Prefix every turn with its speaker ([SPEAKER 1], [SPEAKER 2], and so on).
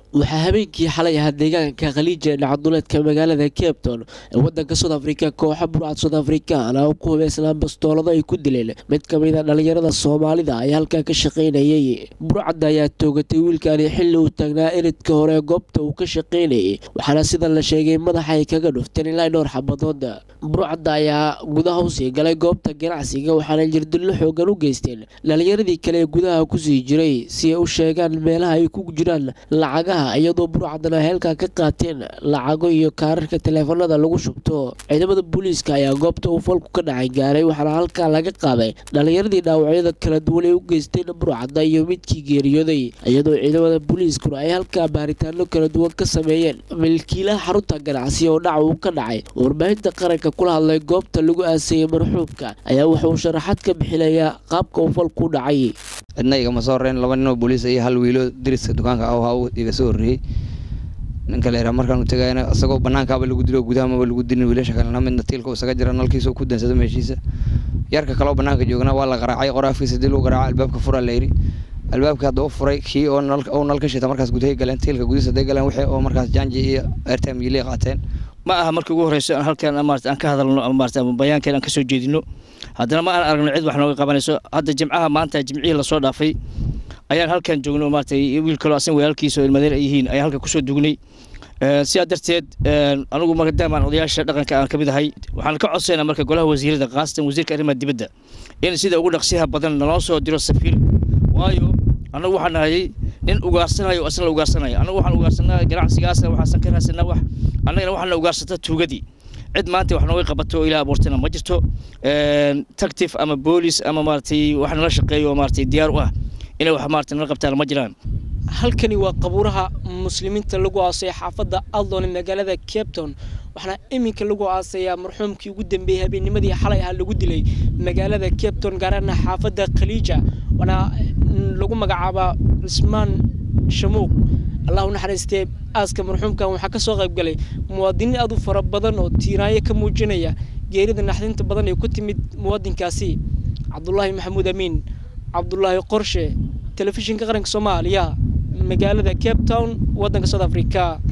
[SPEAKER 1] waxaa habeenkii xalay ahaa deegaanka khaliija ee dhacduleedka magaalada cape town ee wadanka south africa kooxa burcad south african oo ku hubeysnaan bastoolado ay ku dileen mid ka mid a dhalinyarada soomaalida ayaa halkaa ka shaqaynayay burcadda ayaa toogatay wiilkaani xilli uu taagnaa eridka hore goobta uu ka shaqaynayay waxaana sida la sheegay madaxa ay kaga dhufteen ilaa dhowr xabadood burcadda ayaa gudaha usii galay goobta ganacsiga waxaana jirdillo xoogan u geysteen dhalinyaradii kale ee gudaha kusii jiray si ay u sheegaan meelaha ay ku jiraan lacagaha iyadoo burcadana heelkaa ka qaateen lacago iyo kaararka taleefanada lagu shubto ciidamada booliiska ayaa goobta uu falku ka dhacay gaaray waxaana halkaa laga qaaday dhalinyaradii dhaawacyada kala duwan ay u geysteen burcadda iyo midkii geeriyooday iyadoo ciidamada booliiskuna ay halkaa baaritaano kala duwan ka sameeyeen milkiilaha xarunta ganacsi oo dhaca uu ka dhacay warbaahinta qaranka kula hadlay goobta lagu aasayey marxuubka ayaa wuxuu sharaxad ka bixinayaa qaabka uu falku dhacay
[SPEAKER 2] cidna igama soo horreyn laba ninoo booliis iyo hal wiilo dariska dukaanka ah iga soo horreeyey ninka la yidhaha markaan u tagayna isagoo banaankaaba lagu dilo gudahamaba lagu dilin wiilasha kalena midna tiilka isaga jira nalkiisa ku dansado meeshiisa yarka kaleo banaanka joogna waa la qaraacay qora afkiisa dil u garaaca albaabka furaa la yidhi albaabka hadda u furay kii oo nal ka shita markaas gudahay galeen tiilka gudihiisa haday galeen wixii oo markaas jaanji iyo airtime yili qaateen
[SPEAKER 3] ma aha markii ugu horreyso aan halkan maarata aan ka hadalno ama maarata bayaankeen aan ka soo jeedino haddana ma aan aragno cid wax nooga qabanayso hadda jimcaha maanta jimcihii lasoo dhaafay ayaan halkan joogno maarata wiil kaloo asan walaalkiisa oo ilmadeer ay yihiin ayaan halkan kusoo dugnay sidaa darteed anigu maadaamaan odayaasha dhaqanka aan ka mid ahay waxaan ka codsaynaa marka golaha wasiirada khaasatan wasiirka arrimaha dibadda in sida ugu dhaqsiyaha badan naloo soo diro safiir waayo annagu waxaan nahay nin ugaarsanayo asna la ugaarsanaya annagu waxaan ugaarsanaa ganacsigaasna waxaasan ka raadsanaa wax annagana waxaan la ugaarsata tuugadii cid maanta wax nooga qabato oo ilaa abuurtana ma jirto tactif ama boolis ama maaratay wax nala shaqeeyo oo maaratay diyaar u ah inay wax maarata nala qabtaan ma jiraan
[SPEAKER 4] halkani waa qabuuraha muslimiinta lagu aasay xaafadda aldon ee magaalada cape town waxaana iminka lagu aasayaa marxuumkii ugu dambeeyey habeennimadii xalay ahaa lagu dilay magaalada cape town gaarana xaafadda khaliija waana lagu magacaabaa cismaan shamuuq allah u naxariistee aaska marxuumkan waxaa ka soo qayb galay muwaadiniin aad u fara badan oo tiiraayo ka muujinaya geerida naxdinta badan ee ku timid muwaadinkaasi cabdulaahi maxamuud amiin cabdulaahi qorshe telefishinka qaranka soomaaliya magaalada cape town waddanka south africa